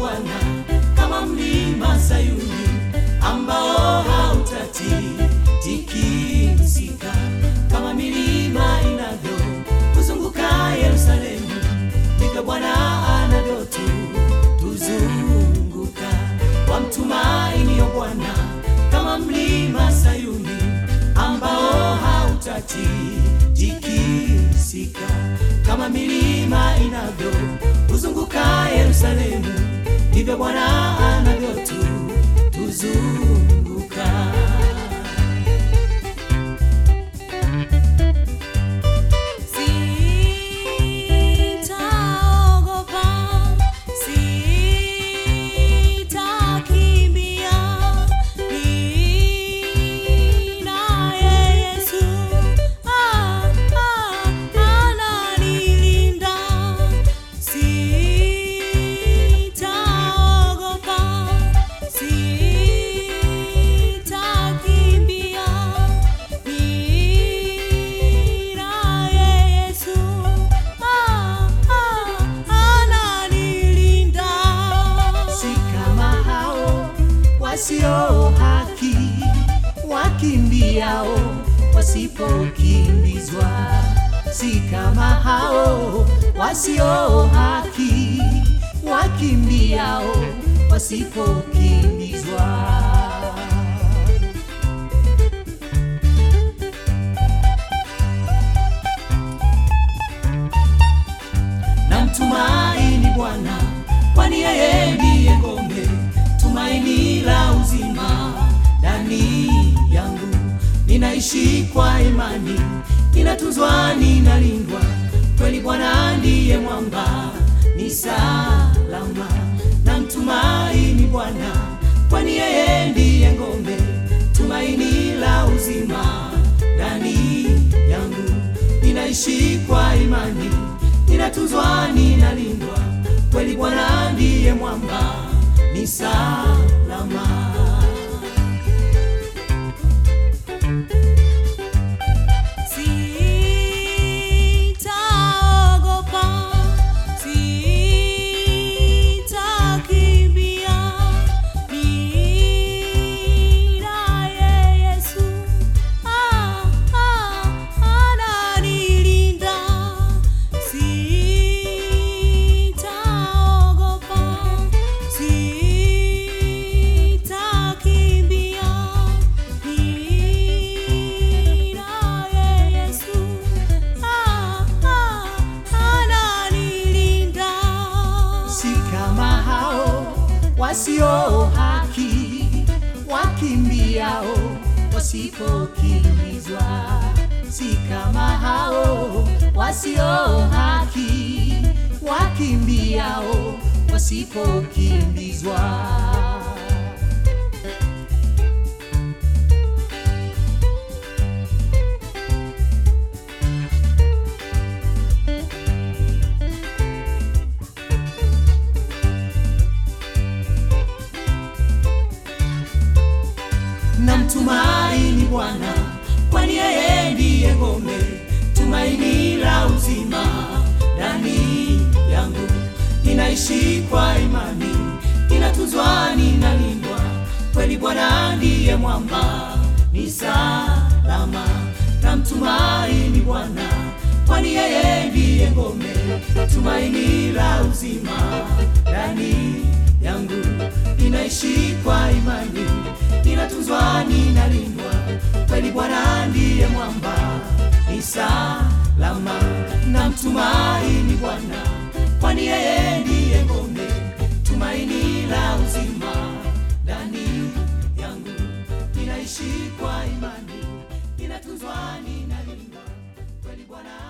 Bwana kama mlima Sayuni ambao hautatikisika, kama milima inavyokuzunguka Yerusalemu, ndivyo Bwana anavyotu tuzunguka. Wamtumainio Bwana kama mlima Sayuni ambao hautatikisika, kama milima inavyokuzunguka Yerusalemu, ndivyo Bwana anavyotu tuzunguka. Sitaogopa, sitakimbia, ninaye Yesu, ah, ah, ananilinda. Sitaogopa, sitakimbia, ninaye Yesu, ah, ah, ananilinda. si kama hao wasio haki wakimbiao wasipokimbizwa, si kama hao wasio haki wakimbiao wasipokimbizwa. Namtumaini Bwana, kwani yeye ndiye ngome, tumaini la uzima ndani yangu. Ninaishi kwa imani, ninatunzwa, ninalindwa, kweli Bwana ndiye mwamba, ni salama. Namtumaini Bwana, kwani yeye ndiye ngome, tumaini la uzima ndani yangu. Ninaishi kwa imani, ninatunzwa, ninalindwa, kweli Bwana ndiye mwamba, ni salama. Sitaogopa, sitakimbia, ninaye Yesu, ah, ah, ananilinda. Sitaogopa, sitakimbia, ninaye Yesu, ah, ah, ananilinda. si kama hao wasio haki wakimbiao wasipokimbizwa, si kama hao wasio haki wakimbiao wasipokimbizwa. Namtumaini Bwana, kwani yeye ndiye ngome, tumaini la uzima ndani yangu. Ninaishi kwa imani, ninatunzwa, ninalindwa, kweli Bwana ndiye mwamba, ni salama. Namtumaini Bwana, kwani yeye ndiye ngome, tumaini la uzima ndani yangu. Ninaishi kwa imani, ninatunzwa, ninalindwa, kweli Bwana ndiye mwamba, ni salama. Namtumaini Bwana, kwani yeye ndiye ngome, tumaini la uzima ndani yangu. Ninaishi kwa imani, ninatunzwa, ninalindwa, kweli Bwana